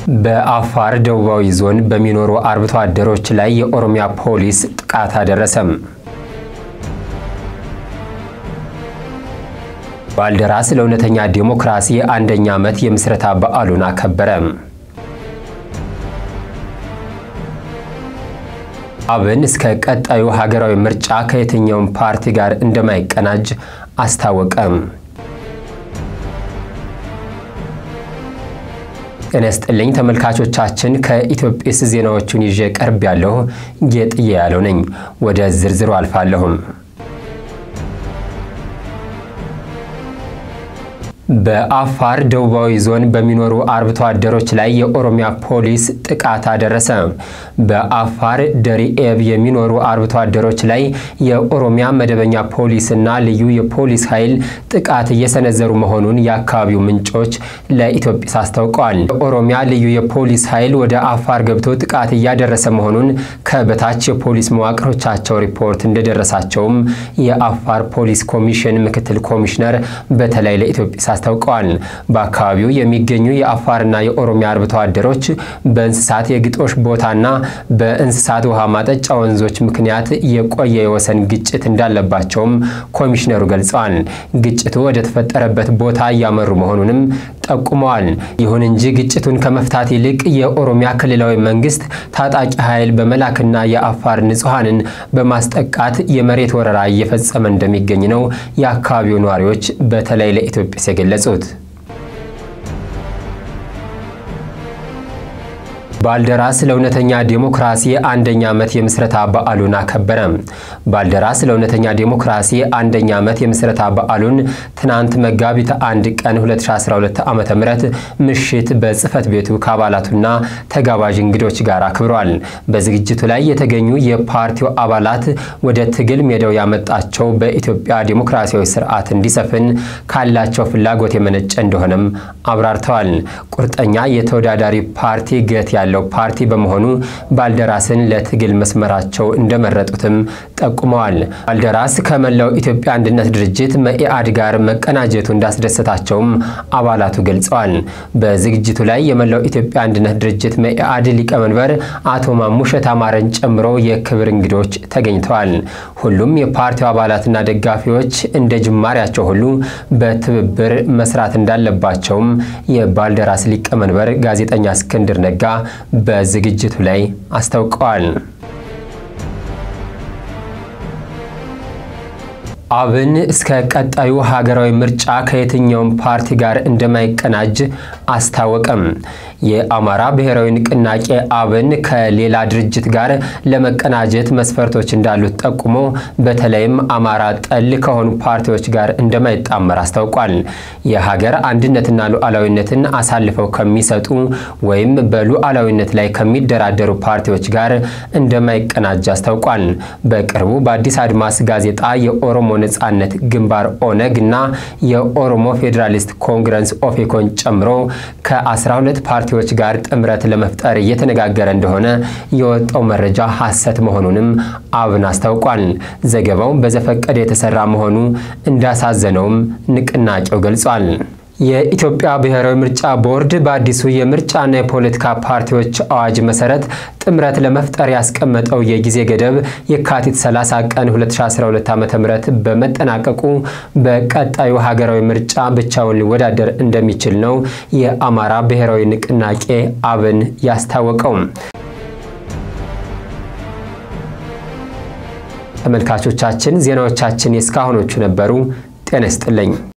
በአፋር ደቡባዊ ዞን በሚኖሩ አርብቶ አደሮች ላይ የኦሮሚያ ፖሊስ ጥቃት አደረሰም። ባልደራስ ለእውነተኛ ዲሞክራሲ አንደኛ ዓመት የምስረታ በዓሉን አከበረ። አብን እስከ ቀጣዩ ሀገራዊ ምርጫ ከየትኛውም ፓርቲ ጋር እንደማይቀናጅ አስታወቀም። ጤና ይስጥልኝ ተመልካቾቻችን፣ ከኢትዮጲስ ዜናዎቹን ይዤ ቀርብ ያለሁ ጌጥዬ ያለው ነኝ። ወደ ዝርዝሩ አልፋለሁም። በአፋር ደቡባዊ ዞን በሚኖሩ አርብቶ አደሮች ላይ የኦሮሚያ ፖሊስ ጥቃት አደረሰ። በአፋር ደሪኤብ የሚኖሩ አርብቶ አደሮች ላይ የኦሮሚያ መደበኛ ፖሊስና ልዩ የፖሊስ ኃይል ጥቃት እየሰነዘሩ መሆኑን የአካባቢው ምንጮች ለኢትዮጲስ አስታውቀዋል። የኦሮሚያ ልዩ የፖሊስ ኃይል ወደ አፋር ገብቶ ጥቃት እያደረሰ መሆኑን ከበታች የፖሊስ መዋቅሮቻቸው ሪፖርት እንደደረሳቸውም የአፋር ፖሊስ ኮሚሽን ምክትል ኮሚሽነር በተለይ ለኢትዮጲስ አስታውቀዋል። በአካባቢው የሚገኙ የአፋርና የኦሮሚያ አርብቶ አደሮች በእንስሳት የግጦሽ ቦታና በእንስሳት ውሃ ማጠጫ ወንዞች ምክንያት የቆየ የወሰን ግጭት እንዳለባቸውም ኮሚሽነሩ ገልጸዋል። ግጭቱ ወደ ተፈጠረበት ቦታ እያመሩ መሆኑንም ጠቁመዋል። ይሁን እንጂ ግጭቱን ከመፍታት ይልቅ የኦሮሚያ ክልላዊ መንግስት ታጣቂ ኃይል በመላክና የአፋር ንጹሐንን በማስጠቃት የመሬት ወረራ እየፈጸመ እንደሚገኝ ነው የአካባቢው ነዋሪዎች በተለይ ለኢትዮጲስ የገለጹት። ባልደራስ ለእውነተኛ ዴሞክራሲ አንደኛ ዓመት የምስረታ በዓሉን አከበረ። ባልደራስ ለእውነተኛ ዴሞክራሲ አንደኛ ዓመት የምስረታ በዓሉን ትናንት መጋቢት አንድ ቀን 2012 ዓ ም ምሽት በጽህፈት ቤቱ ከአባላቱና ተጋባዥ እንግዶች ጋር አክብሯል። በዝግጅቱ ላይ የተገኙ የፓርቲው አባላት ወደ ትግል ሜዳው ያመጣቸው በኢትዮጵያ ዴሞክራሲያዊ ስርዓት እንዲሰፍን ካላቸው ፍላጎት የመነጨ እንደሆነም አብራርተዋል። ቁርጠኛ የተወዳዳሪ ፓርቲ ገት ያለው ፓርቲ በመሆኑ ባልደራስን ለትግል መስመራቸው እንደመረጡትም ጠቁመዋል። ባልደራስ ከመላው ኢትዮጵያ አንድነት ድርጅት መኢአድ ጋር መቀናጀቱ እንዳስደሰታቸውም አባላቱ ገልጸዋል። በዝግጅቱ ላይ የመላው ኢትዮጵያ አንድነት ድርጅት መኢአድ ሊቀመንበር አቶ ማሙሸት አማረን ጨምሮ የክብር እንግዶች ተገኝተዋል። ሁሉም የፓርቲው አባላትና ደጋፊዎች እንደ ጅማሬያቸው ሁሉ በትብብር መስራት እንዳለባቸውም የባልደራስ ሊቀመንበር ጋዜጠኛ እስክንድር ነጋ በዝግጅቱ ላይ አስታውቀዋል። አብን እስከ ቀጣዩ ሀገራዊ ምርጫ ከየትኛውም ፓርቲ ጋር እንደማይቀናጅ አስታወቀም። የአማራ ብሔራዊ ንቅናቄ አብን ከሌላ ድርጅት ጋር ለመቀናጀት መስፈርቶች እንዳሉት ጠቁሞ በተለይም አማራ ጠል ከሆኑ ፓርቲዎች ጋር እንደማይጣመር አስታውቋል። የሀገር አንድነትና ሉዓላዊነትን አሳልፈው ከሚሰጡ ወይም በሉዓላዊነት ላይ ከሚደራደሩ ፓርቲዎች ጋር እንደማይቀናጅ አስታውቋል። በቅርቡ በአዲስ አድማስ ጋዜጣ የኦሮሞ ነጻነት ግንባር ኦነግ እና የኦሮሞ ፌዴራሊስት ኮንግረስ ኦፌኮን ጨምሮ ከ12 ፓርቲዎች ጋር ጥምረት ለመፍጠር እየተነጋገረ እንደሆነ የወጣው መረጃ ሐሰት መሆኑንም አብን አስታውቋል። ዘገባው በዘፈቀደ የተሰራ መሆኑ እንዳሳዘነውም ንቅናቄው ገልጿል። የኢትዮጵያ ብሔራዊ ምርጫ ቦርድ በአዲሱ የምርጫና የፖለቲካ ፓርቲዎች አዋጅ መሰረት ጥምረት ለመፍጠር ያስቀመጠው የጊዜ ገደብ የካቲት 30 ቀን 2012 ዓ.ም በመጠናቀቁ በቀጣዩ ሀገራዊ ምርጫ ብቻውን ሊወዳደር እንደሚችል ነው የአማራ ብሔራዊ ንቅናቄ አብን ያስታወቀው። ተመልካቾቻችን ዜናዎቻችን የእስካሁኖቹ ነበሩ። ጤና ይስጥልኝ።